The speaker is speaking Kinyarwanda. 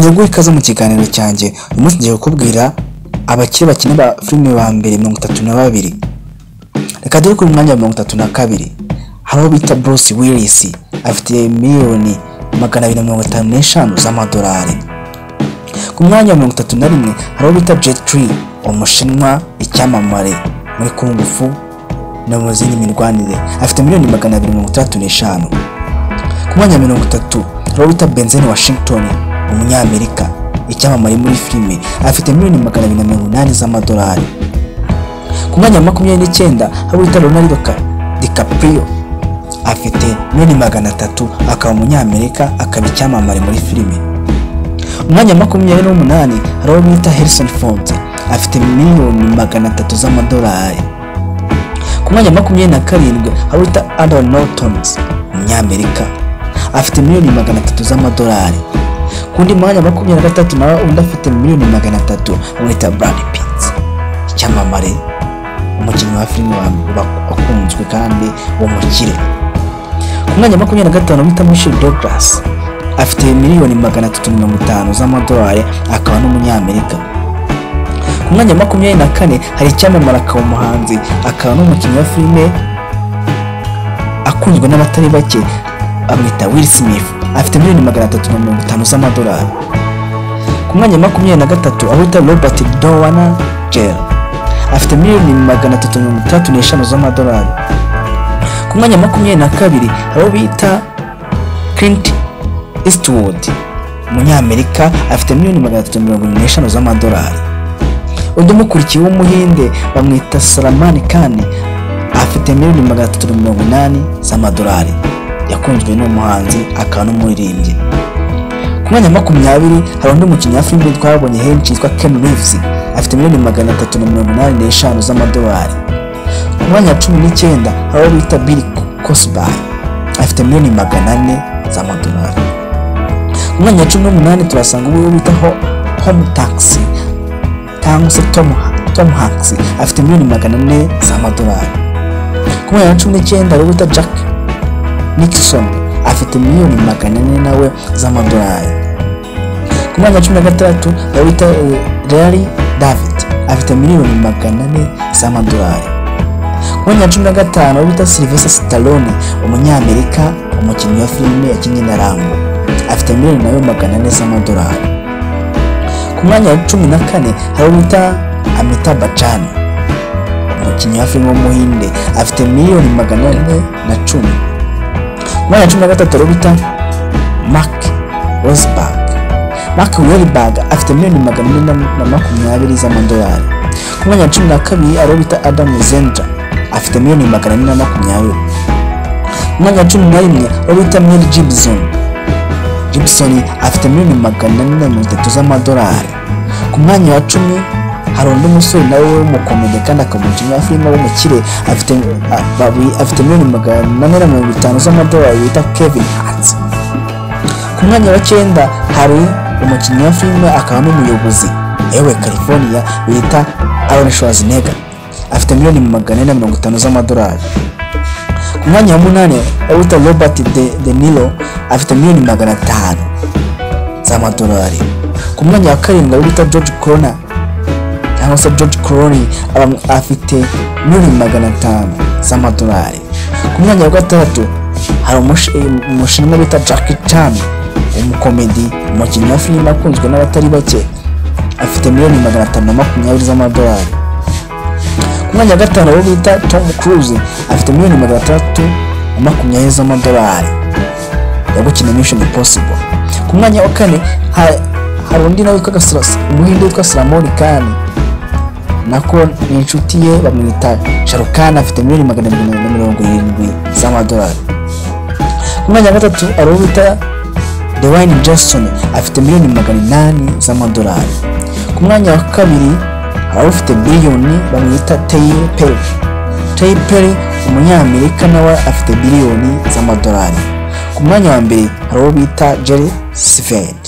nyaguha ikaze mu kiganiro cyanjye uyu munsi ngiye kukubwira abakiri bakina ba filime ba mbere mirongo itatu na babiri reka dore kuri mwanya wa mirongo itatu na kabiri hari uwo bita Bruce Willis afite miliyoni magana abiri na mirongo itanu n'eshanu z'amadolari ku mwanya wa mirongo itatu na rimwe hari uwo bita Jet Li umushinwa icyamamare muri kungufu no mu zindi mirwanire afite miliyoni magana abiri mirongo itandatu n'eshanu ku mwanya wa mirongo itatu hari uwo bita Denzel Washington umunyamerika icyamamare muri filime afite miliyoni magana abiri na mirongo inani z'amadolari ku mwanya wa makumyabiri n'icyenda hari uwita Leonardo Ca- DiCaprio afite miliyoni magana atatu akaba umunyamerika akaba icyamamare muri filime umwanya wa makumyabiri n'umunani hari uwo bita Harrison Ford afite miliyoni magana atatu z'amadolari ku mwanya wa makumyabiri na karindwi hari uwita Edward Norton umunyamerika afite miliyoni magana atatu z'amadolari ku wundi mwanya wa makumyabiri na gatatu nawe undi afite miliyoni magana atatu bamwita Brad Pitt icyamamare umukinnyi wa filime wa- wa- wakunzwe kandi w'umukire ku mwanya wa makumyabiri na gatanu bita Michelle Douglas afite miliyoni magana atatu mirongo itanu z'amadolari akaba n'umunyamerika ku mwanya wa makumyabiri na kane hari icyamamare akaba umuhanzi akaba n'umukinnyi wa filime akunzwe n'abatari bake amwita Will Smith afite miliyoni magana atatu na mirongo itanu z'amadolari ku mwanya wa makumyabiri na gatatu aho bita Robert Dowana Jr afite miliyoni magana atatu na mirongo itandatu n'eshanu z'amadolari ku mwanya wa makumyabiri na kabiri aho bita Clint Eastwood umunyamerika afite miliyoni magana atatu na mirongo irindwi n'eshanu z'amadolari undi umukurikiye w'umuhinde bamwita Salman Khan afite miliyoni magana atatu na mirongo inani z'amadolari yakunzwe n'umuhanzi akaba n'umuririmbyi ku mwanya wa makumyabiri hari undi mukinnyi wa filime twabonye henshi yitwa Ken Reeves afite miliyoni magana atatu na mirongo inani n'eshanu z'amadolari ku mwanya wa cumi n'icyenda hari uwo bita Bill Cosby afite miliyoni magana ane z'amadolari ku mwanya wa cumi n'umunani turasanga uwo bita Ho- Home Taxi cyangwa se Tom, Tom Hanks afite miliyoni magana ane z'amadolari ku mwanya wa cumi n'icyenda hari uwo bita Jack Nixon afite miliyoni magana ane nawe z'amadolari ku mwanya wa cumi na gatandatu hari uwo bita eh, Larry David afite miliyoni magana ane z'amadolari ku mwanya wa cumi na gatanu hari uwo bita Sylvester Stallone umunyamerika umukinnyi wa filime yakinnye na Rambo afite miliyoni nawe magana ane z'amadolari ku mwanya wa cumi na kane hari uwo bita Amita Bachchan umukinnyi wa filime w'umuhinde afite miliyoni magana ane na cumi ku mwanya wa cumi na gatatu hari uwo bita Mark Rosenberg Mark Wahlberg afite miliyoni magana ane na- na makumyabiri z'amadolari ku mwanya wa cumi na kabiri hari uwo bita Adam Zendra afite miliyoni magana ane na makumyabiri ku mwanya wa cumi na rimwe hari uwo bita Mel Gibson Gibson afite miliyoni magana ane na mirongo itatu z'amadolari ku mwanya wa cumi hari undi musore nawe w'umukomedi kandi akaba umukinnyi wa filime w'umukire afite a- bawi- afite miliyoni magana ane na mirongo itanu z'amadolari wita Kevin Hart ku mwanya wa cyenda hari umukinnyi wa filime akaba n'umuyobozi yewe California wita Arnold Schwarzenegger afite miliyoni magana ane na mirongo itanu z'amadolari ku mwanya wa munani awita Robert De, De Niro afite miliyoni magana atanu z'amadolari ku mwanya wa karindwi awita George Clooney cyangwa se George Clooney aba- afite miliyoni magana atanu z'amadolari ku mwanya wa gatandatu hari umush- umushinwa bita Jackie Chan umukomedi umukinnyi wa filime akunzwe n'abatari bake afite miliyoni magana atanu na makumyabiri z'amadolari ku mwanya wa gatanu abo bita Tom Cruise afite miliyoni magana atandatu na makumyabiri z'amadolari yo gukina Mission Impossible ku mwanya wa kane ha- hari undi nawe witwa Gasra- umuhinde witwa Salamoni Khan nako ni inshuti ye bamwita Sharukan afite miliyoni magana arindwi na mirongo irindwi z'amadolari ku mwanya wa gatatu hari uwo bita Dwayne Johnson afite miliyoni magana inani z'amadolari ku mwanya wa kabiri hari ufite biliyoni bamwita Taylor Perry Taylor Perry umunyamerika nawe afite biliyoni z'amadolari ku mwanya wa mbere hari uwo bita Jerry Sven